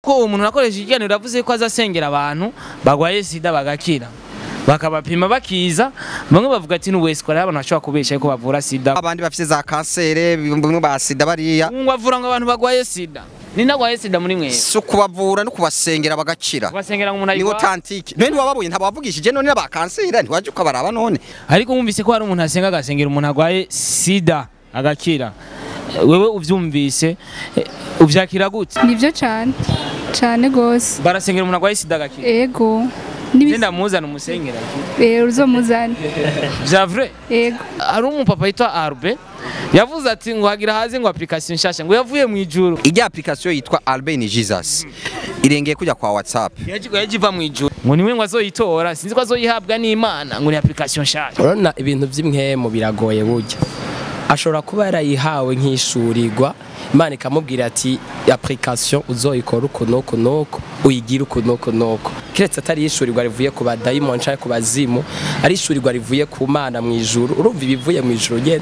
kuko uwo muntu nakoresha ikiganiro yavuze ko azasengera abantu bagwaye sida bagakira bakabapima bakiza bamwe bavuga ati n'uwese ko ari abantu bashobora kubesha yuko bavura sida abandi bafite za kansere bimwe ba sida bariya ngo avura ngo abantu bagwaye sida ni nagwaye sida muri mwe si ukubavura no kubasengera bagakira basengera ngo umuntu niwo ayigwa tantike none ntiwababonye ntabavugishije none n'aba kansere ntiwaje ukabaraba none ariko wumvise ko hari umuntu asenga agasengera umuntu agwaye sida agakira wewe uvyumvise eh, uvyakira gute nibyo cyane cyane rwose barasengera umuntu agwaye sida agakira ego Nibi- genda muzana umusengera Eh, uzomuzane vya vrai ego hari umupapa yitwa Arbe yavuze ati ngo hagira haze ngo application nshasha ngo yavuye mu ijuru ijya application yitwa Albin Jesus irengeye kujya kwa WhatsApp yaji yajiva mu ijuru ngo niwe ngo azoyitora sinzi ko azoyihabwa n'Imana ngo ni application nshasha urabona ibintu by'imwemu biragoye burya ashobora kuba yarayihawe nk'ishurirwa imana ikamubwira ati application uzoyikora uku n'uku n'uku uyigire uku n'uku n'uku keretse atari ishurirwa rivuye ku badayimoni cyangwa ku bazimu ari ishurirwa rivuye ku mana mu ijuru urumva ibivuye mu ijuru ugenda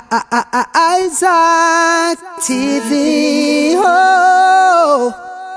Isaac TV. Oh.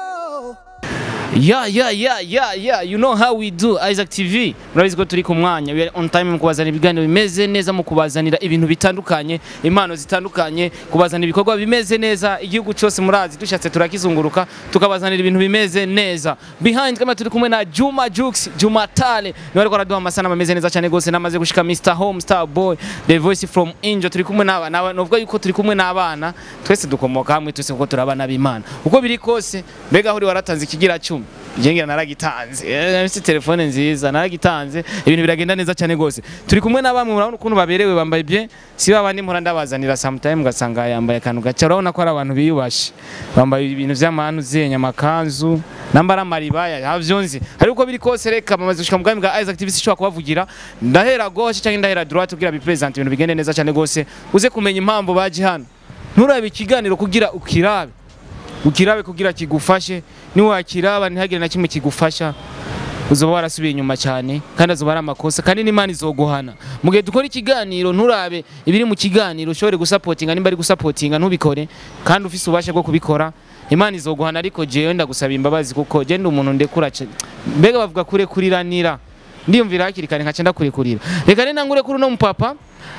ya ya ya ya ya you know how we do Isaac TV murabizi ko turi ku mwanya we are on time mu kubazanira ibiganiro bimeze neza mu kubazanira ibintu bitandukanye impano zitandukanye kubazanira ibikorwa bimeze neza igihugu cyose murazi dushatse turakizunguruka tukabazanira ibintu bimeze neza behind kama turi kumwe na Juma Jux Juma Tale niwe ariko araduha amasana ameze neza cyane gose namaze gushika Mr Home Star Boy the voice from Angel turi kumwe n'abana novuga yuko turi kumwe n'abana twese dukomoka hamwe twese kuko turi abana b'Imana uko biri kose mbega aho uri waratanze ikigira cumi ngira naragitanze Eh, mfite telefone nziza naragitanze ibintu biragenda neza cyane gose turi kumwe na bamwe murabona ukuntu baberewe bambaye bien si babandi mpora ndabazanira sometime ugasanga yambaye akantu gace urabona ko ari abantu biyubashe bambaye ibintu vy'amanu zenya amakanzu nambara amaribaya havyo nzi hari uko biri kose reka bamaze gushika mu bwami bwa Isaac TV sishobora kubavugira ndahera gauche cyangwa ndahera droite kugira bipresent ibintu bigende neza cyane gose uze kumenya impamvu baje hano nturabe ikiganiro kugira ukirabe ukirabe kugira kigufashe niwakiraba ntihagire na kimwe kigufasha uzoba warasubiye inyuma cyane kandi azoba ari amakosa kandi n'imana izoguhana mu gihe dukora ikiganiro nturabe ibiri mu kiganiro ushobore gusapotinga nimba ari gusapotinga ntubikore kandi ufise ububasha bwo kubikora imana izoguhana ariko jewe ndagusaba imbabazi kuko je ndi umuntu ndekura ce- mbega bavuga kurekuriranira ndiyumvira hakiri kare nkaca ndakurekurira reka rero nangure kuri uno mupapa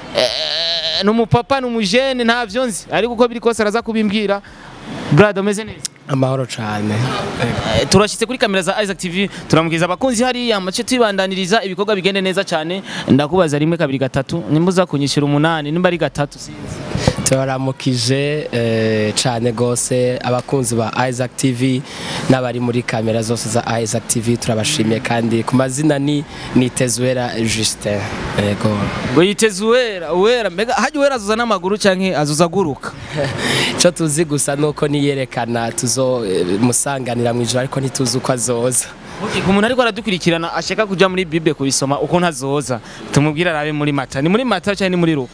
eh, ni umupapa ni umujene ntavyo nzi ariko uko biri kose araza kubimbwira brad umeze neza amahoro cyane Eh, turashyitse kuri kamera za Isaac TV turamubwiza abakunzi hariya mace tubandaniriza ibikorwa bigende neza cyane ndakubaza rimwe kabiri gatatu nimba uza kunyishyura umunani nimba ari gatatu sinzi turaramukije eh, cyane rwose abakunzi ba Isaac TV n'abari muri kamera zose za Isaac TV turabashimiye kandi ku mazina ni Nitezwera Justin yego ngo yiteze uwera uwera mbega hajya uwera azuza n'amaguru cyangwa azuza aguruka icyo tuzi gusa ni uko niyerekana tuzo eh, musanganira mu ijoro ariko ntituzi uko azoza Okay, ku muntu ariko aradukurikirana ashaka kujya muri bible kubisoma uko ntazoza tumubwire arabe muri mata ni muri mata cyangwa ni muri ruka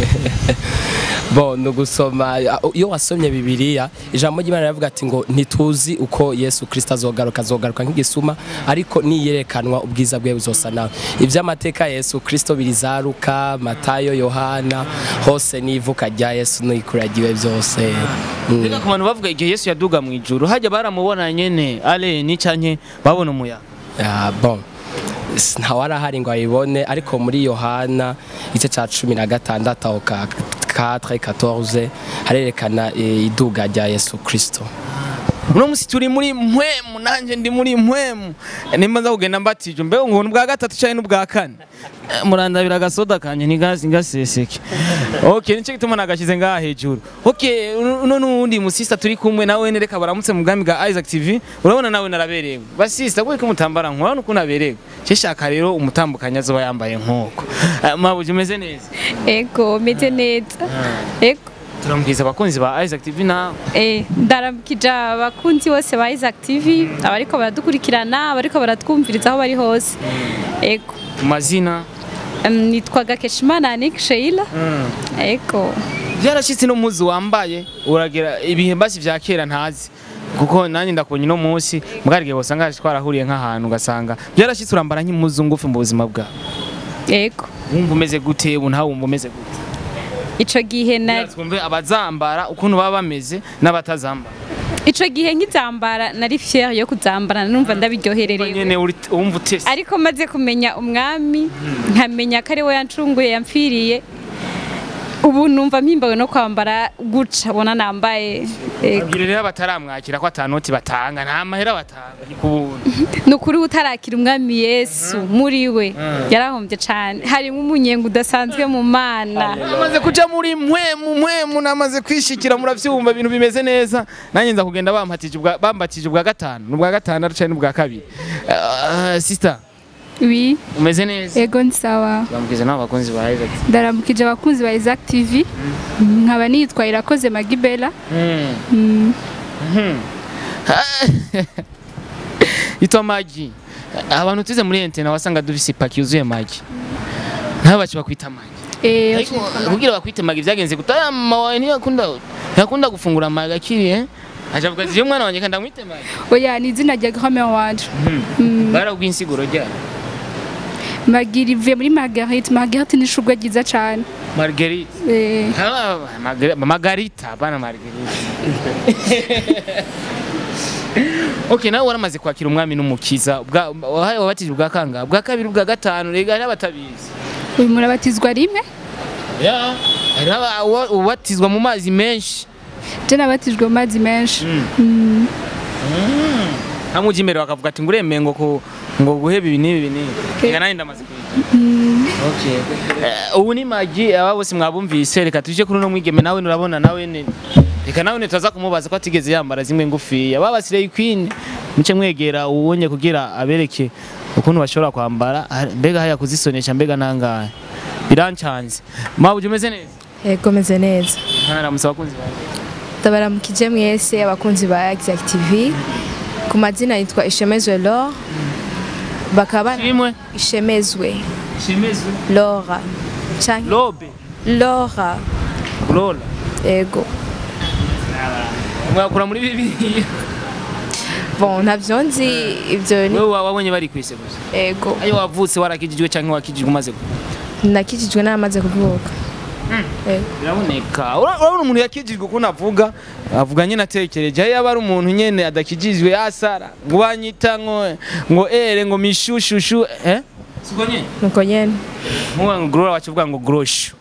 bo ni ugusoma iyo wasomye bibiliya ijambo ry'imana riravuga ati ngo ntituzi uko yesu kirisita azogaruka azogaruka nk'igisuma ariko niyerekanwa ubwiza bwe buzosa nawe iby'amateka ya yesu kirisito birizaruka matayo yohana hose n'ivuka rya yesu n'ikuragiwe byose Mm. mbega ku bantu bavuga igihe yesu yaduga mu ijuru hajya baramubona nyene aleni canke babona umuyaga Ah, bon S- ntawarahari ngo ayibone ariko muri yohana igice cya cumi na gatandatu aho ka 4 14 harerekana eh, iduga rya yesu kirisito uno musi turi muri mpwemu nanjye ndi muri mpwemu nimba nza kugenda mbatije mbega ngo bwa gatatu cyane n'ubwa kane Eh, murandabira agasoda kanje ntigasi ngaseseke okay nicyo gituma nagashyize ngaha hejuru okay uno n'uwundi musista turi kumwe nawe nereka baramutse mu bwami bwa Isaac TV urabona nawe naraberewe basista kuko umutambara nk'urabona ukuntu aberewe shaka rero umutambukanya azoba yambaye nk'uko Eh, mabuje umeze neza ego meze neza ego turambwiza abakunzi ba Isaac TV nawe Eh, ndaramukije abakunzi bose ba Isaac TV abariko baradukurikirana abariko baratwumviriza aho bari hose ego mu mazina Em, nitwa Gakeshimana Anik Sheila ego byarashyitse no muzi wambaye uragira ibihe mbasi vya kera ntazi kuko nanjye ndakubonye no munsi mbwarige bosanga twarahuriye nk'ahantu ugasanga byarashyitse urambara nk'impuzu ngufi mu buzima bwawe ego wumva umeze gute ubu ntawe wumva umeze gute ico gihe na twumve abazambara ukuntu baba bameze n'abatazambara ico gihe nkizambara nari fier yo kuzambara numva ndabiryohererewe nyene uri wumva utese ariko maze kumenya umwami nkamenya ko ari we yancunguye yampfiriye ubu numva mpimbawe no kwambara guca bona nambaye Ego. abwire rero bataramwakira ko atanoti batanga nta mahera batanga ni kubuntu ni ukuri utarakira umwami yesu muri we yarahombye cyane harimo umunyenga udasanzwe mu mana namaze kuja muri mpwemu mpwemu namaze kwishikira muravyumva ibintu bimeze neza nanjye nza kugenda bampatije ubwa bambatije ubwa gatanu n'ubwa gatandatu canke n'ubwa kabiri uh, sister wi umeze neza ego ni sawa bambwiza nabo bakunzi ba Isaac ndaramukije abakunzi ba Isaac TV nkaba nitwa Irakoze Magibela mm. Mhm. itwa magi abantu tuze muri entena wasanga dufise ipaki yuzuye magi nabo baci bakwita magi eh ariko kugira bakwite magi vyagenze gutama wawe ntiyakunda ntiyakunda gufungura magi akiri eh aja avuga ati "Je mwana wanje kanda mwite magi oya ni izina rya grand-mère wanje barabwiye insiguro ryayo Magiri ivuye muri Marguerite Marguerite ni ishurwe ryiza cyane marguerite eh Ah, Margar- margarita bana margarita ok nawe waramaze kwakira umwami n'umukiza Bwa- wahaye wabatije ubwa kangahe bwa kabiri ubwa gatanu rega hariho abatabizi uyu murabatizwa rimwe Ya, hariho aba- uwa- ubatizwa mu mazi menshi je nabatijwe mu mazi menshi hamwe ujya imbere bakavuga ati ngo uremeye ngo ku- ngo guheba ibi n'ibi ibi n'ibi reka nanjye ndamaze kuyiga Okay. Eh, ubu ni magi aba bose mwabumvise reka tuje kuri uno mwigeme nawe nurabona nawe ne reka nawe nitaza kumubaza ko atigeze yambara zimwe ngufiya babasire queen muce mwegera uwonye kugira abereke ukuntu bashobora kwambara Ah, mbega haya kuzisonesha mbega nangahe birancanze maba uje umeze neza Yego meze neza ntaramutse abakunzi bawe ndabaramukije mwese abakunzi ba Exact TV ku mazina yitwa Ishemezwe Laure bakaba kimwe Ishemezwe shimezwe Laura canke lobe Laura lola ego mwakura muri bibiliya bon ntavyo nzi ivyo ni wewe wabonye bari kwise gusa ego ayo wavutse warakijijwe canke wakijijwe umaze gukura nakijijwe n'amaze kuvuka ego biraboneka Ura- urabona umuntu yakijijwe ukuntu avuga avuga nyine atekereje yaba ari umuntu nyene adakijijwe yasara ngo banyita ngo ngo ere ngo mishushushu eh siko nyene nuko nyene muwa ngo grora wakivuga ngo groshu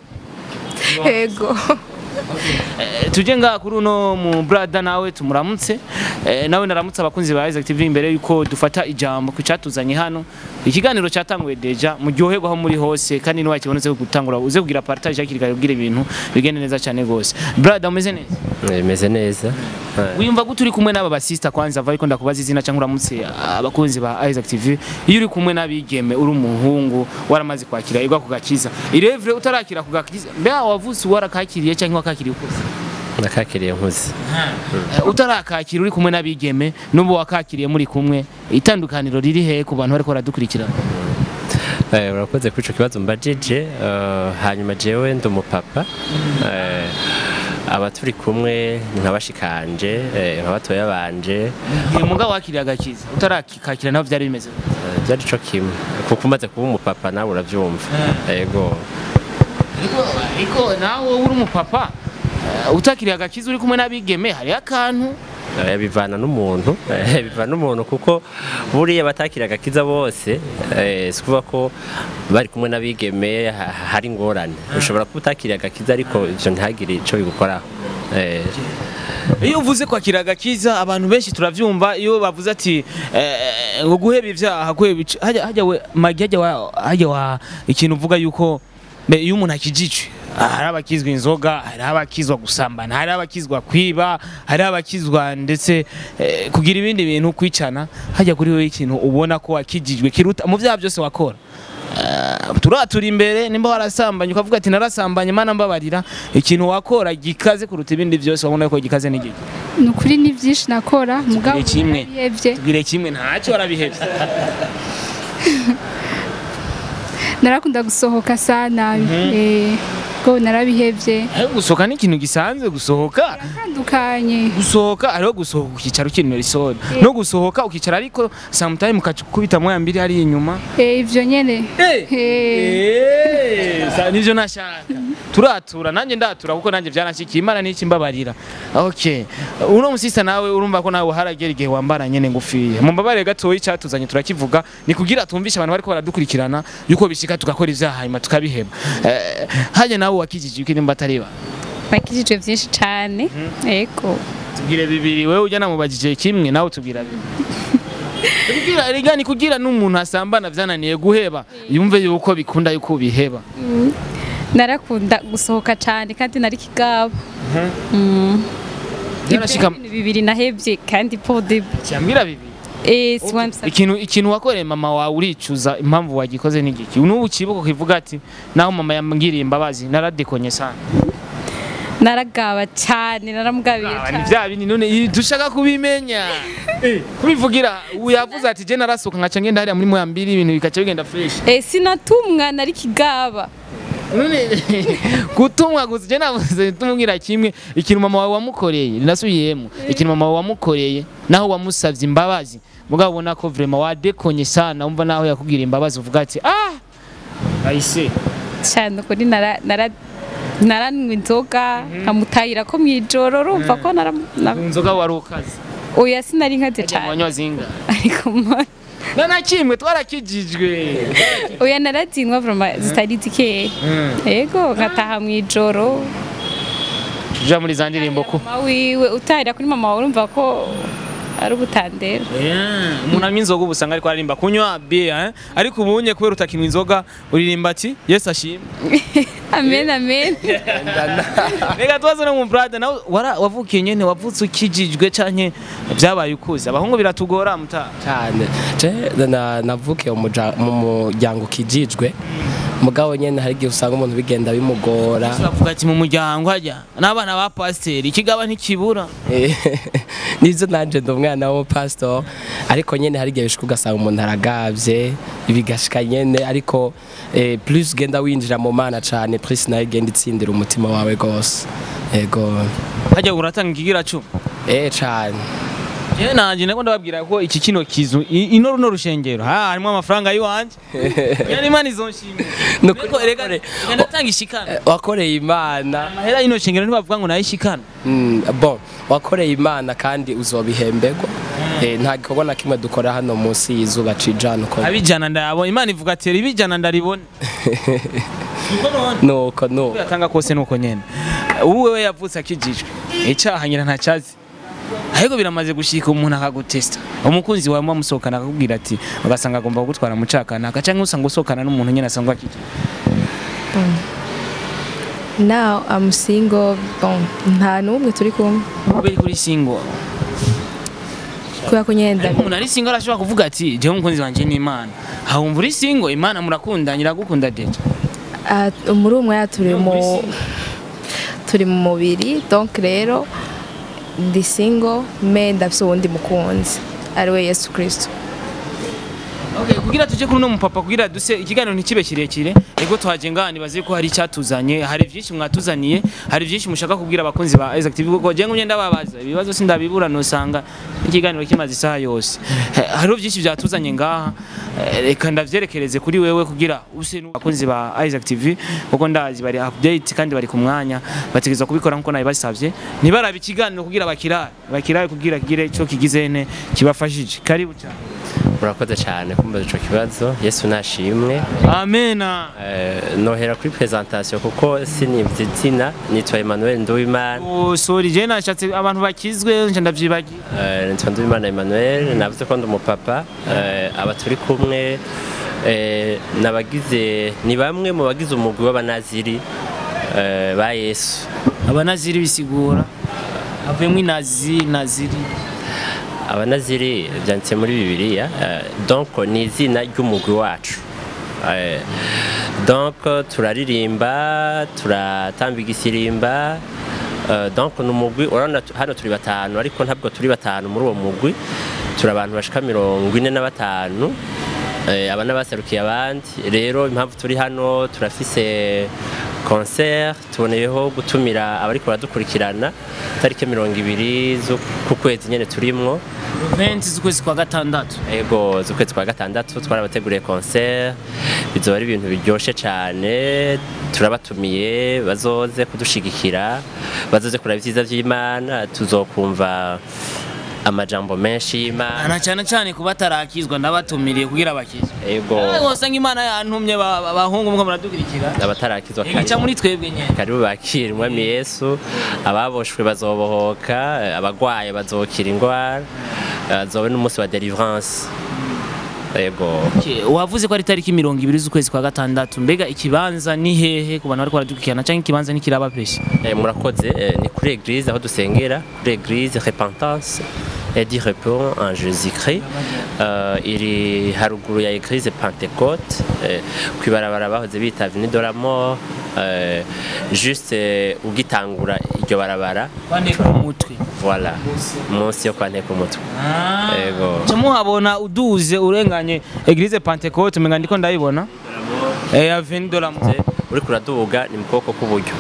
ego Eh, tuje ngaha kuri uno mu brada nawe tumuramutse Eh, nawe naramutse abakunzi ba Isaac TV imbere yuko dufata ijambo ku cyatuzanye hano ikiganiro cyatanguye deja muryoherwa aho muri hose kandi niba kibonetse gutangura uze kugira partage hakiri kare kugira ibintu bigende neza cyane gose brada umeze neza bimeze neza wiyumva gute uri kumwe n'aba basista kwanza va ariko ndakubaza izina cyangwa uramutse abakunzi ba Isaac TV iyo uri kumwe n'abigeme uri umuhungu waramaze kwakira igwa ku gakiza irevre utarakira ku gakiza mbega wavutse warakakiriye cyangwa wakakiriye ukuze nakakiriye nkuze Eh, utarakakira uri kumwe n'abigeme n'ubu wakakiriye muri kumwe itandukaniro riri he ku bantu bariko baradukurikirana Eh, urakoze kuri ico kibazo mbajije eh, hanyuma jewe ndi umupapa Eh, aba turi kumwe ni nka bashikanje eh, nka batoya banje uyu mugabo wakiriye agakiza utarakakira naho byari bimeze gute? Eh, byari co kimwe kuko umaze kuba umupapa nawe uravyumva yego ariko ariko nawe uri umupapa eh, utakiriye agakiza uri kumwe n'abigeme hariho akantu Eh, bivana n'umuntu eh, bivana n'umuntu kuko buriya batakira agakiza bose eh, si ukuvuga ko bari kumwe n'abigeme ha- hari ingorane ushobora kuba utakiriye agakiza ariko ivyo ntihagire ico bigukoraho Eh, iyo uvuze kwakira agakiza abantu benshi turavyumva iyo bavuze ati eh, ngo guheba ivyaha guheba ic- hajya hajya we magi hajya wa hajya wa ikintu uvuga yuko mbe iyo umuntu akijijwe hari abakizwa inzoga hari abakizwa gusambana hari abakizwa kwiba hari abakizwa ndetse eh, kugira ibindi bintu kwicana hajya kuri wowe ikintu ubona ko wakijijwe kiruta mu vyaha byose wakora Eh, turatura imbere nimba warasambanye ukavuga ati narasambanye mana mbabarira ikintu wakora gikaze kuruta ibindi byose wabona ko gikaze n'igiki ni ukuri ni byinshi nakora mugabo Ni kimwe. narabihevye tubwire kimwe ntacyo warabihebye narakunda gusohoka sana eh go narabihevye ariko gusohoka ni ikintu gisanzwe gusohoka atandukanye gusohoka hariho gusohoka ukicara ukinira isoda no gusohoka ukicara ariko sometime ukakubita moya mbiri hariya inyuma eh ivyo nyene Eh. Eh, sa- nivyo nashaka turatura nanjye ndatura kuko nanjye byaranshikiye imana n'iki mbabarira okay uno musista nawe urumva ko nawe haragera igihe wambara nyene ngufiya mu mbabare gatoyi icyatuzanye turakivuga ni kugira tumvishe abantu bariko baradukurikirana yuko bishika tugakora ivyaha hanyuma tukabiheba eh, hajya nawe wakijije yuko nimba atariba bakijije byinshi cyane yego tubwire bibiri wewe ujya namubajije kimwe nawe tubwira bibiri kugira rega ni kugira n'umuntu asambana vyananiye guheba yumve yuko bikunda yuko biheba narakunda gusohoka cyane kandi nari kigaba Mm. Yarashika- Ibyo bintu bibiri nahebye kandi pode cyambwira bibiri eh siwamsa ikintu ikintu wakoreye mama wawe uricuza impamvu wagikoze n'igiki n'ubu kibuko kivuga ati naho mama yambwiriye imbabazi naradekonye sana naragaba cyane naramugabiye Ah, ni cyane vya bindi none i- dushaka kubimenya kubivugira ubu yavuze ati je narasohoka nkaca ngenda hariya muri moya mbiri ibintu bikaca bigenda fresh eh sinatumwa nari kigaba none gutumwa gusa je navuze tumubwira kimwe ikintu mama wawe wamukoreye rinasubiyemo ikintu mama wawe wamukoreye naho wamusavye imbabazi mugabo ubona ko vraiment wadekonye sana umva naho yakubwira imbabazi uvuga ati ah ayise cyane kuri nara nara naranywa inzoga nkamutahira ko mwijoro urumva ko nara na- inzoga wari ukaze oya sinari nkaze Ajya mu cyane banywa zinga ariko mo- na na kimwe twarakijijwe oya narazinwa vraiment zitari zikeya yego nkataha mwijoro ja muri za ndirimbo ko mama wiwe utahira kuri mama wawe urumva ko ari ubutandera umuntu anywa inzoga ubu usanga ariko aririmba kunywa bia eh? ariko ubunye kubera utakinywa inzoga uririmba ati yesu ashimwe amen amen reka tubaze no mu brada nawe wara- wavukiye nyene wavutse ukijijwe canke byabaye ukuze abahungu biratugora muta cyane je na- navukiye mu muja- mu muryango ukijijwe mugabo nyene hari igihe usanga umuntu bigenda bimugora bavuga ati mu muryango hajya n'abana ba pasiteri ikigaba ntikibura Eh, nivyo nanje ndi umwana w'umupasitori ariko nyene hari igihe bishika ugasanga umuntu aragavye bigashika nyene ariko eh, plus ugenda winjira mu mana cane plus nayo igenda itsindira umutima wawe gose ego hajya uratanga ikigira cumi eh cane je nanje nako ndababwira ko iki kino kizu i- ino runo rushengero ha harimo amafaranga yiwanje yani imana izonshimira Nukuri Ariko reka wakore- ndatanga ishikana Eh, wakoreye imana amahera y'ino shengero ntibavuga ngo nayishikana Mm, bon wakoreye imana kandi uzobihemberwa eh, nta gikorwa na kimwe dukora hano munsi y'izuba cijana uko abijana ndayabona imana ivuga ati ibijana ndaribona Niko none. nuko nuko yatanga kose nuko nyene ubu wewe yavutse akijijwe icaha nyina ntacazi ahubwo biramaze gushika umuntu akagutesta umukunzi wawe musohokana akakubwira ati ugasanga agomba kugutwara mu cakanaka canke usanga usohokana n'umuntu nyene asanzwe akijijwe now I'm single bon nta n'umwe turi kumwe ube kuri single kubera ko nyine ariko ndabi umuntu ari single arashobora kuvuga ati jewe umukunzi wanje ni imana hawumva uri single imana murakunda nyiragukunda deje Ah, muri uwo mwanya turi mu turi mu mubiri donc rero ndi single me ndafise uwundi mukunzi ariwe yesu kirisito Okay, kugira tuje kuri uno mupapa kugira duse ikiganiro ntikibe kirekire ego twaje ngani bazi ko hari icyatuzanye hari byinshi mwatuzaniye hari byinshi mushaka kubwira abakunzi ba Isaac TV kuko je ngumye ndababaza ibibazo sindabibura nosanga ikiganiro kimaze isaha yose Eh, hariho byinshi byatuzanye ngaha Eh, reka ndavyerekereze kuri wewe kugira use n'abakunzi ba Isaac TV kuko ndazi bari update kandi bari ku mwanya bategezwa kubikora nkuko nabi basavye nibarabe ikiganiro kugira bakirare bakirare kugira kigire ico kigizene kibafashije karibu cyane murakoze cyane kumbaza ico kibazo yesu nashimwe amena Eh, nohera kuri presentation kuko sinivye izina nitwa Emmanuel Nduwimana Oh, sorry je nashatse abantu bakizwe nje ndavyibagiye Eh, nitwa Nduwimana Emmanuel navuze ko ndi umupapa Eh, aba turi kumwe eh, nabagize ni bamwe mu bagize umugwi w'abanaziri eh, ba Yesu abanaziri bisigura havuyemo inazi naziri abanaziri byanditse muri bibiliya eh, donc ni izina ry'umugwi wacu Eh, donc turaririmba turatamba igisirimba eh, donc ni umugwi urabona tu- hano turi batanu ariko ntabwo turi batanu muri uwo mugwi turi abantu bashika mirongo ine na batanu Eh, aba n'abaserukiye abandi rero impamvu turi hano turafise concert tuboneyeho gutumira abariko baradukurikirana tariki mirongo ibiri z'uku kwezi nyene turimwo 20 z'ukwezi kwa gatandatu ego z'ukwezi kwa gatandatu twarabateguriye concert bizoba ari ibintu biryoshe cyane turabatumiye bazoze kudushigikira bazoze kuraba ivyiza vy'imana tuzokumva amajambo menshi y'imana na cyane cyane kuba atarakizwa ndabatumiriye kugira bakizwe ego wasanga imana yantumye ba- ba- abahungu mwe muradukurikira abatarakizwa igica muri twebwe nyene karibu bakire umwami yesu ababoshwe bazobohoka abagwaye bazokira indwara azobe n'umunsi wa deliverance ego Okay, wavuze ko ari tariki mirongo ibiri z'ukwezi kwa gatandatu mbega ikibanza ni hehe ku bantu bariko baradukurikirana cyangwa ikibanza nikiraba peshe Eh, murakoze eh, ni kuri eglise aho dusengera kuri eglise repentance et du repos en jésus christ uh, iri haruguru ya eglise pentecote eh, kwibarabara bahoze bita avenue de la mort eh, juste eh, ugitangura iryo barabara bane ku mutwe voilà munsi yo kwa nteko umutwe ego Ca muhabona uduze urenganye eglise pentecote menga ndiko ndayibona eh avenue de la Mort. uriko uraduga ni mu kuboko k'uburyo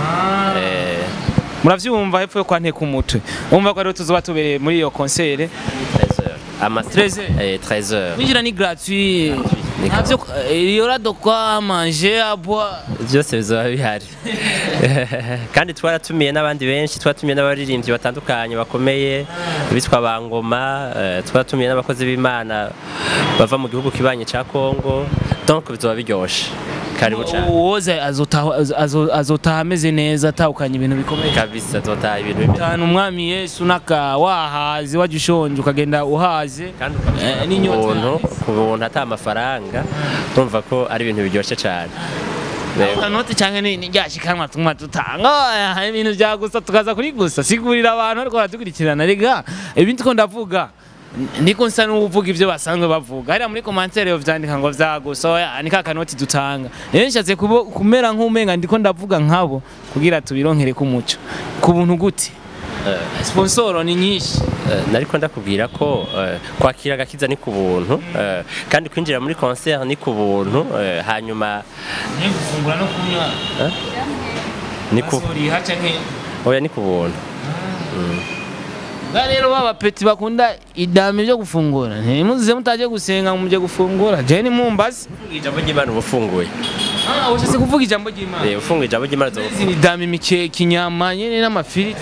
Eh, muravyumva hepfo yo kwa nteko umutwe umva ko rero tuzoba tubereye muri iyo concert 13 heures. Ama 13 Eh, 13 heures. kwinjira ni gratuit Ni navyo il y aura de quoi manger à boire byose bizoba bihari kandi twaratumiye n'abandi benshi twaratumiye n'abaririmbyi batandukanye bakomeye bitwa bangoma eh, twaratumiye n'abakozi b'imana bava mu gihugu kibanye cya kongo donc bizoba biryoshe karibu cyane uwoza azotaha azo- azotaha ameze neza atahukanye ibintu bikomeye kabisa zotaha ibintu bimeze cyane umwami yesu naka wahaze wajya ushonje ukagenda uhaze kandi Eh, ku n'inyota buntu ku buntu ata amafaranga urumva ko ari ibintu biryoshye cyane Yego. kanoti cyangwa ni ni ryashikanwa tumwa dutanga oya, hari ibintu bya gusa tukaza kuri gusa sigurira abantu ariko baradukurikirana rega ibindi ko ndavuga n- niko nsa n'uvuga ibyo basanzwe bavuga hariya muri komantere yo vyandika ngo vya gusa oya ni ka kanoti dutanga rero nshatse kubo- kumera nk'umenga ndiko ndavuga nkabo kugira tubironkere ku muco ku buntu gute sponsoro ni nyinshi Eh, nariko ndakubwira ko eh, kwakira agakiza ni ku buntu eh, kandi kwinjira muri concert ni ku buntu eh, hanyuma ni gufungura no kunywa ni ku basuriha canke oya ni ku buntu Ba rero baba peti bakunda idame byo gufungura ntimuzize mutaje gusenga ngo muje gufungura je ni mumbazi ijambo ry'imana uba ufunguye ah ushatse kuvuga ijambo ry'Imana Eh, ufunguye ijambo ry'imana uzoba izi ni dame imikeke inyama nyene n'amafiriti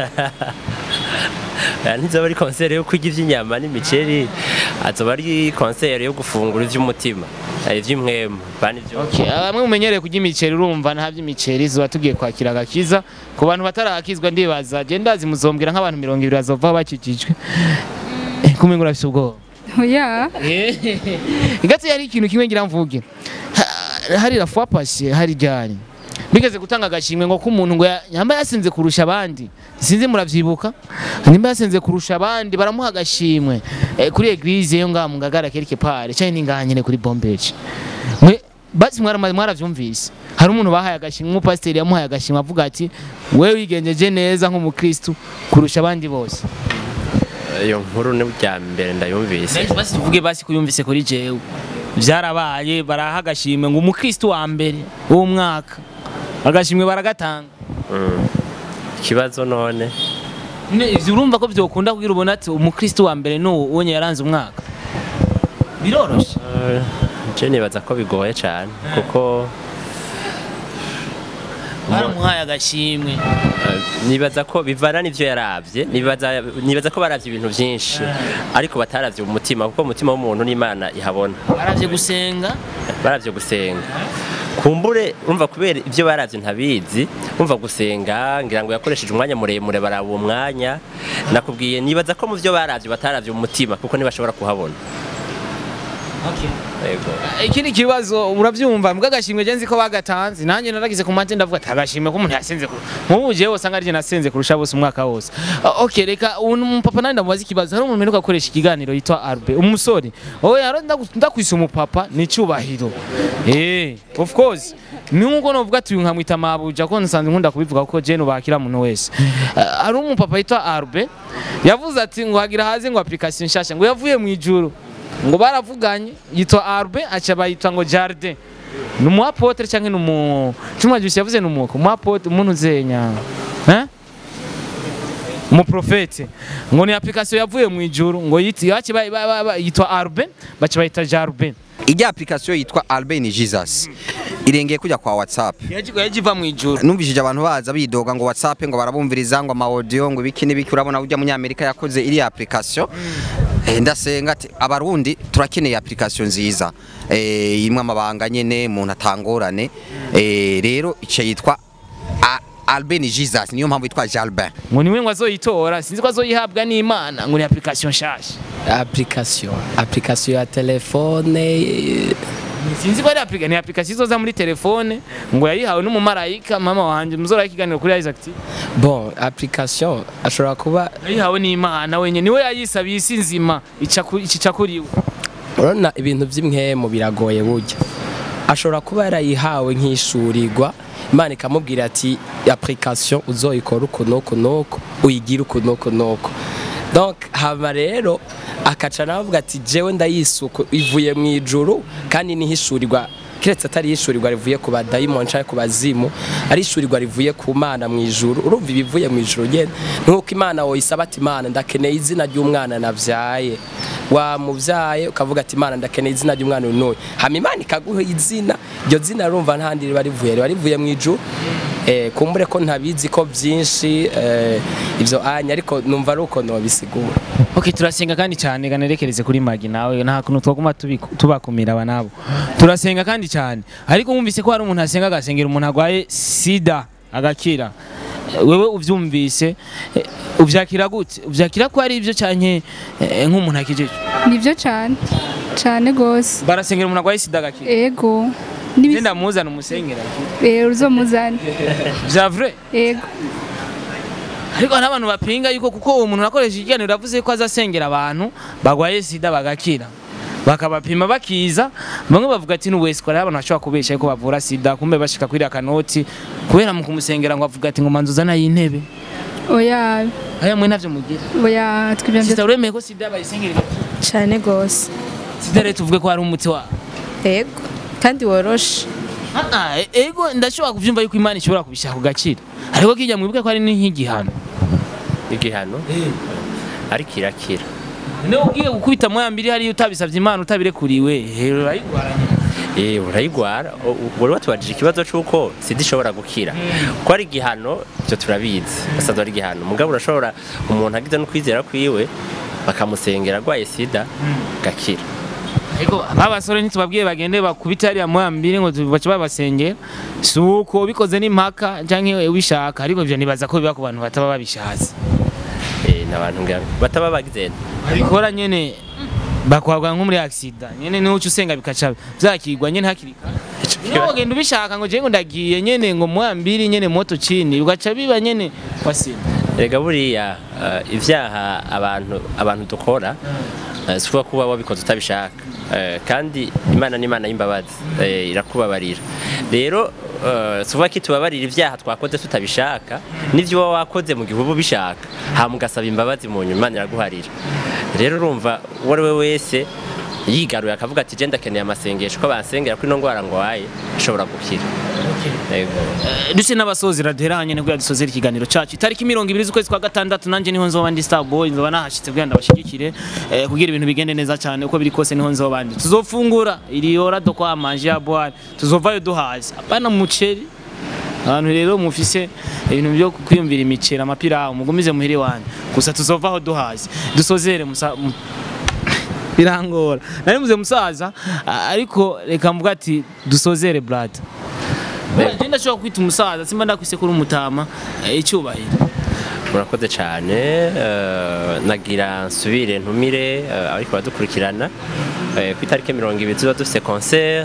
Eh, ntizoba ari concert yo kurya ivy'inyama n'imiceri azoba ari concert yo gufungura ivy'umutima eh, ivy'imwemu bani ivyo okay bamwe mumenyereye kurya imiceri urumva nta by'imiceri zuba tugiye kwakira agakiza ku bantu batarakizwa ndibaza je ndazi muzombwira nk'abantu mirongo ibiri bazova bakikijwe Eh, kumenga urafise ubwoba oya Igati yari ikintu kimwe ngira mvuge. Ha- Hari la fois passée hari ryari. Bigeze gutanga agashimwe ngo ko umuntu ngo ya- yamba yasinze kurusha abandi. Sinzi muravyibuka. Nimba yasinze kurusha abandi baramuha agashimwe eh, kuri eglise yo ngaha mu ngagara quelque part cyane ni ngaha nyene kuri Bombage. Mwe basi mwara mwaravyumvise. Hari umuntu bahaye agashimwe umupasiteri yamuhaye agashimwe avuga ati wewe wigenjeje neza nk'umukristu kurusha abandi bose. iyo nkuru ni bya mbere ndayumvise Basi basi tuvuge basi kuyumvise kuri jewe byarabaye baraha agashimwe ngo umukristo wa mbere w'uwo mwaka agashimwe baragatanga Mm. ikibazo none Ne, ivyo urumva ko vyokunda kugira ubona ati umukristo wa mbere ni uwo yaranze umwaka biroroshe Eh, je nibaza ko bigoye cyane kuko baramuhaye agashimwe eh, nibaza ko bivana n'ivyo yaravye nibaza nibaza ko baravye ibintu vyinshi ariko bataravye umutima kuko umutima w'umuntu n'imana ihabona baravye gusenga baravye gusenga kumbure umva kubera ibyo baravye ntabizi umva gusenga ngira ngo yakoresheje umwanya muremure baraba uwo mwanya nakubwiye nibaza ko mu byo baravye bataravye umutima kuko ntibashobora kuhabona yego ikindi kibazo uravyumva mbwa agashimwe je nzi ko bagatanze nanjye naragize ku mate ndavuga ati agashimwe ko umuntu yasenze ku- nk'ubu jewe usanga arije nasenze kurusha bose umwaka wose Ah, okay reka ubu umupapa nandi ndamubaza ikibazo hari umuntu mperuka akoresha ikiganiro yitwa Arbe umusore oya yaro ndagu- ndakwise umupapa ni cyubahiro eh of course ni nkuko novuga ati uyu nkamwita mabuja ko nsanzwe nkunda kubivuga kuko je nubakira muntu wese Ah, hari umupapa yitwa Arbe yavuze ati ngo hagira haze ngo application nshasha ngo yavuye mu ijuru ngo baravuganye yitwa Arbe aca bayitwa ngo Jardin ni umu apotre cyangwa ni umu cyumwa gisi yavuze ni umuko umu apotre umuntu uzenya eh umuprofete ngo ni application yavuye mu ijuru ngo yiti yaci ba- ba- ba- ba- yitwa Arben baci bayita Jarben ijya application yitwa Albe ni Jesus irengeye kujya kwa WhatsApp yaji yajiva mu ijuru numvishije abantu baza bidoga ngo WhatsApp ngo barabumviriza ngo ama audio ngo ibiki n'ibiki urabona ujya munyamerika yakoze iri application Eh, ndasenga ati abarundi turakeneye application nziza eh imwe amabanga nyene umuntu atangorane eh rero ice yitwa A- Albe ni Jesus niyo mpamvu yitwa Jalbin ngo niwe ngo azoyitora sinzi ko azoyihabwa n'Imana ngo ni application shasha application application ya telefone eh, sinzi ko ari application ni application izoza muri telefone ngo yayihawe n'umumarayika mama wanje muzora ikiganiro kuri Isaac TV bon application ashobora kuba yayihawe n'Imana wenye niwe yayisabiye isi nzima ica ku- ica kuri we urabona ibintu by'imwemu biragoye burya ashobora kuba yarayihawe nk'ishurirwa imana ikamubwira ati application uzoyikora uku n'uku n'uku uyigire uku n'uku n'uku donc hama rero akaca navuga ati jewe ndayisuku ivuye mu ijuru kandi nihishurirwa kiretse atari ishurirwa rivuye ku badayimoni cyangwa ku bazimu ari ishurirwa rivuye ku mana mu ijuru urumva ibivuye mu ijuru nyene nk'uko imana woyisaba ati imana ndakeneye izina ry'umwana navyaye wamuvyaye ukavuga ati imana ndakeneye izina ry'umwana uyu n'uyu hama imana ikaguha izina iryo zina rumva ntahandi riba rivuye riba rivuye mu ijuru eh, kumbure ko ntabizi ko byinshi eh, ivyo anya ariko numva ari uko nobisigura Okay turasenga kandi cyane ganerekereze kuri Magi nawe nta kuntu twaguma tubiku- tubakumira aba nabo turasenga kandi cyane ariko wumvise ko hari umuntu asenga agasengera umuntu agwaye sida agakira Eh, wewe uvyumvise eh, uvyakira gute uvyakira ko ari ivyo canke eh, nk'umuntu akijije nibyo cyane cyane gose barasengera umuntu agwaye sida agakira ego Nibis- genda muzana umusengera Eh, uzomuzane vya vrai ego ariko hari abantu bapinga yuko kuko uwo muntu akoresha ikiganiro yavuze ko azasengera abantu bagwaye sida bagakira bakabapima bakiza bamwe bavuga ati n'uwese ko hari abantu bashobora kubesha yuko bavura sida kumbe bashika kuri akanoti kubera mu kumusengera ngo avuga ati ngo manzu uzana y'intebe oya aya mwe navyo mugira oya twibyo sida uremeye ko sida bayisengera igakira cyane gose sida rero tuvuge ko hari umuti wa ego kandi woroshe Ah, ah, e- ego ndashobora kuvyumva yuko imana ishobora kubishaka kugakira ariko kijya mwibuke ko ari nk'igihano igihano ariko irakira niwe ugiye gukubita moya mbiri hariya utabisavye imana utabirekuriwe hero urayigwaranye Eh, urayigwara O- u- wari watubajije ikibazo c'uko sida ishobora gukira ko ari igihano ibyo turabizi basanzwe ari igihano mugabo urashobora umuntu agize no kwizera kwiwe bakamusengera arwaye sida gakira Ego abasore ntitubabwiye bagende bakubita hariya moya mbiri ngo bace babasengera si uko bikoze n'impaka canke ubishaka ariko ivyo nibaza ko biba ku bantu bataba babishatse Eh, n'abantu ngira bataba bagize babikora nyene bakwagwa nko muri accident nyene niho uca usenga bikaca vyakigwa nyene hakiri kare niho wogenda ubishaka ngo jewe ngo ndagiye nyene ngo moya mbiri nyene moto chini ugaca biba nyene wasimba erega buriya eh, ivyaha abantu abantu dukora eh, si ukuvuga kuba wabikoze utabishaka Eh, kandi imana ni imana y'imbabazi eh, irakubabarira rero eh, si ukuvuga ko itubabarira ivyaha twakoze tutabishaka n'ivyo uba wakoze mu gihe uba ubishaka hama ugasaba imbabazi mu nyuma imana iraguharira rero urumva uwo ari we wese yigaruye akavuga ati je ndakeneye amasengesho ko bansengera kuri ino ngwara ngwaye ashobora gukira Yego. duse n'abasozi raderanye nibwo yadusozera ikiganiro cacu itariki mirongo ibiri z'ukwezi kwa gatandatu nanje niho nzoba ndi star boy nzoba nahashitse kugira ndabashigikire eh, kugira ibintu bigende neza cyane uko biri kose niho nzoba ndi tuzofungura iri hora do kwa manje ya boire tuzovayo duhaze apana muceri abantu rero mufise ibintu byo kwiyumvira imiceri amapira mugumize muhiri wanyu gusa tuzovaho duhaze dusozere musa mu- birangora nari muze musaza a- ariko reka mvuga ati dusozere brother Njye ndashobora kwita umusaza simba ndakwise kuri umutama eh, icyubahiro murakoze cyane eh, nagira nsubire ntumire eh, ariko baradukurikirana eh, ku itariki mirongo ibiri tuba dufite concert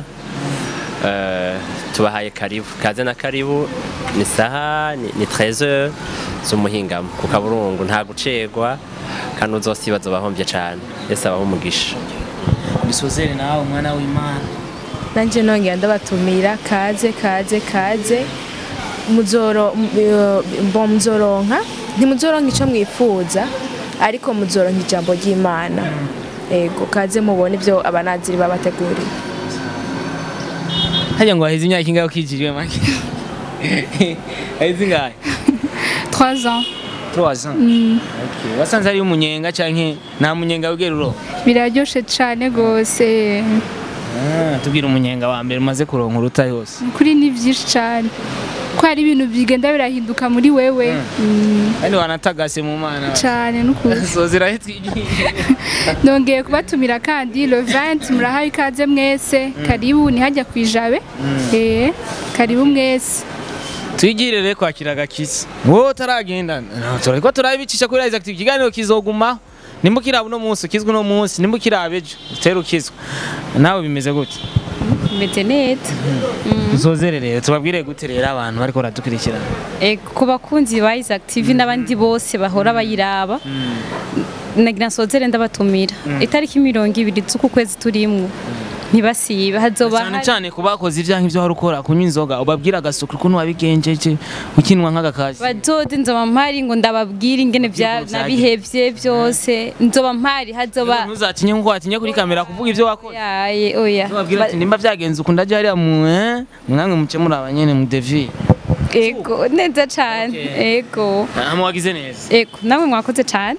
eh, tubahaye karibu kaze na karibu ni saha ni, ni 13 z'umuhingamo ku kaburungu nta gucegwa kandi uzosibaza bahombye cyane ese abaho umugisha bisozere nawe umwana w'imana nanjye nongera ndabatumira kaze kaze kaze muzoro mbo muzoronka ntimuzoronka icyo mwifuza ariko muzoronka ijambo ry'imana yego kaze mubone ibyo abanaziri babateguriye hajya ngo haheze imyaka ingahe ukijijwe make haheze ingahe 3 ans trois ans Okay. wasanze ari umunyenga canke nta munyenga wigera uroba biraryoshe cyane rwose Ah, tubwira umunyenga wa mbere umaze kuronka uruta yose kuri ni byinshi cyane ko hari ibintu bigenda birahinduka muri wewe Mm, kandi wanatagase mu mana cyane n'ukuri sozira twigiye nongeye kubatumira kandi le 20 murahaye ikaze mwese karibu ntihajya ku ijabe eh karibu mwese twigirire kwakira agakiza wowe utaragenda no, turariko turabicisha kuri Isaac TV ikiganiro kizogumaho nimba ukiraba uno munsi ukizwe uno munsi nimba ukiraba ejo utera ukizwa nawe bimeze gute meze neza uzozere rero tubabwire gute rero abantu bariko baradukurikirana Eh, ku bakunzi ba Isaac TV n'abandi bose bahora bayiraba nagira nsozere ndabatumira itariki mirongo ibiri z'uku kwezi turimwo ntibasibe hazoba cyane hari- cyane ku bakoze ibyaha nk'ibyo wari ukora kunywa inzoga ubabwira agasuku ukuntu wabigenjeje ukinwa nk'agakazi bazoze nzoba mpari ngo ndababwire ingene bya Ibyo nabihevye byose nzoba mpari hazoba ntuzatinye nkuko watinye kuri kamera kuvuga ibyo wakoze yaye oya babwira ati nimba byagenze uku ndajya hariya mu eh, mwamwe muce muri abanyene mu devi ego neza cane ego hama wagize neza ego namwe mwakoze cane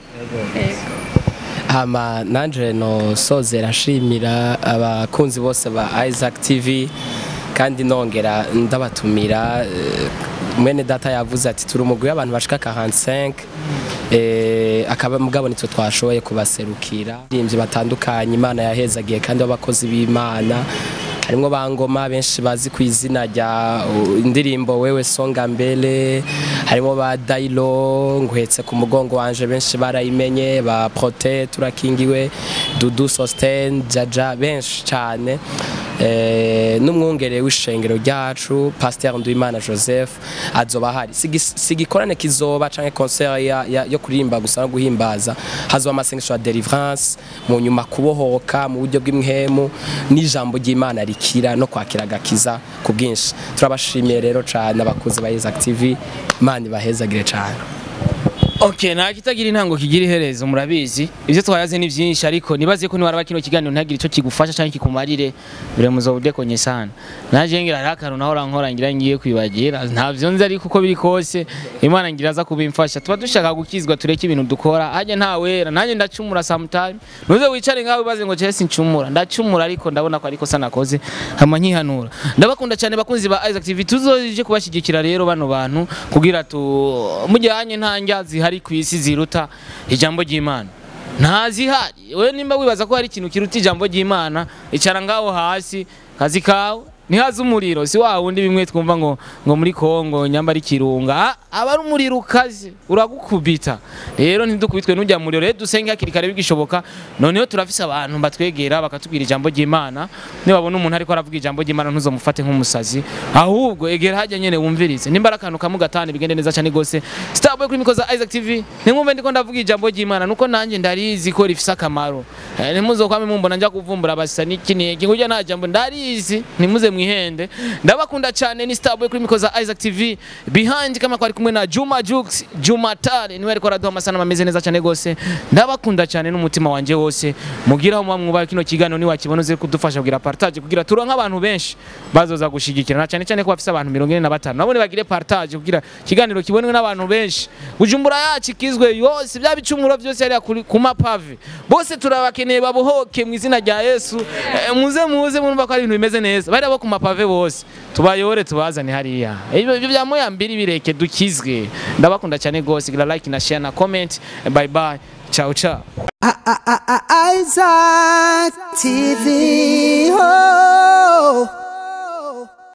hama nanje no sozera nshimira abakunzi bose ba Isaac TV kandi nongera ndabatumira eh, mwene data yavuze ati turi umugwi w'abantu bashika 45 eh akaba mugabo nitwe twashoboye kubaserukira imvye batandukanye imana yahezagiye kandi abakozi b'imana harimwo bangoma benshi bazi ku izina rya uh, indirimbo wewe songa mbele harimo ba Dailo nguhetse ku mugongo wanje benshi barayimenye ba Prote turakingiwe Dudu Sosten Jaja benshi cyane eh n'umwungere w'ishengero ryacu Pasteur Nduimana Joseph azoba hari Sigi- sigikorane kizoba canke concert ya, ya, yo kuririmba gusa no guhimbaza hazoba amasengesho ya deliverance mu nyuma kubohoka mu buryo bw'imhemu n'ijambo ry'Imana rikira no kwakira agakiza ku bwinshi turabashimiye rero cyane abakuzi ba Isaac TV Imana ibahezagire cyane Okay, nta kitagira intango kigira iherezo murabizi. Ivyo twayaze ni vyinshi ariko nibaze ko niwaraba kino kiganiro ntagire ico kigufasha canke kikumarire bire muzobudekonye sana. Naje ngira rakaru naho rankora ngira ngiye kwibagira. Ntavyo nzi ariko uko biri kose Imana ngira aza kubimfasha. Tuba dushaka gukizwa tureke ibintu dukora. Haje nta wera. Nanjye ndacumura sometime. Nuze wicare ngawe baze ngo Chelsea ncumura. Ndacumura ariko ndabona ko ariko sana koze. Hama nkihanura. Ndabakunda cyane bakunzi ba Isaac TV. Tuzoje kubashigikira rero bano bantu kugira tu mujyanye nta njya zihari ku isi ziruta ijambo ry'Imana nta zihari we nimba wibaza ko hari ikintu kiruta ijambo ry'Imana icara ngaho hasi kazi kawe ntihaze umuriro si wa wundi bimwe twumva ngo ngo muri Kongo nyamba ari kirunga Ah, aba ari umuriro ukaze uragukubita rero ntidukubitwe n'ujya muriro rero dusenge hakiri kare bigishoboka noneho turafise abantu batwegera bakatubwira ijambo ry'Imana nibabona umuntu ariko aravuga ijambo ry'Imana ntuzomufate nk'umusazi ahubwo egera hajya nyene wumvirize nimba ari akantu kamu gatanu bigende neza cyane gose Starboy kuri mikoza Isaac TV nimwumve ndiko ndavuga ijambo ry'Imana nuko nanjye ndarizi ko rifise akamaro Eh, ntimuzokwame mumbona njya kuvumbura abasa n'iki n'iki ngujya nta jambo ndarizi ntimuze mwihende ndabakunda cyane ni Starboy kuri mikoza Isaac TV behind kama kwari kumwe na Juma Jux Juma Tare niwe ariko araduha amasana ameze neza cyane gose ndabakunda cyane n'umutima wanje wose mugira aho mwubaha kino kiganiro ni wakibona uze kudufasha kugira partage kugira turonke abantu benshi bazoza gushigikira na cyane cyane ko bafise abantu 45 nabone bagire partage kugira kiganiro kibonwe n'abantu benshi bujumbura yacu ikizwe yose bya bicumuro byose yari kuri ku mapave bose turabakeneye babohoke mu izina rya Yesu Eh, muze muze murumva ko ari ibintu bimeze neza bari abo ku mapave bose tubayore tubazane hariya ibyo ibyo bya moya mbiri bireke dukizwe ndabakunda cyane gose gira like na share na comment bye bye ciao ciao Isaac TV. Oh.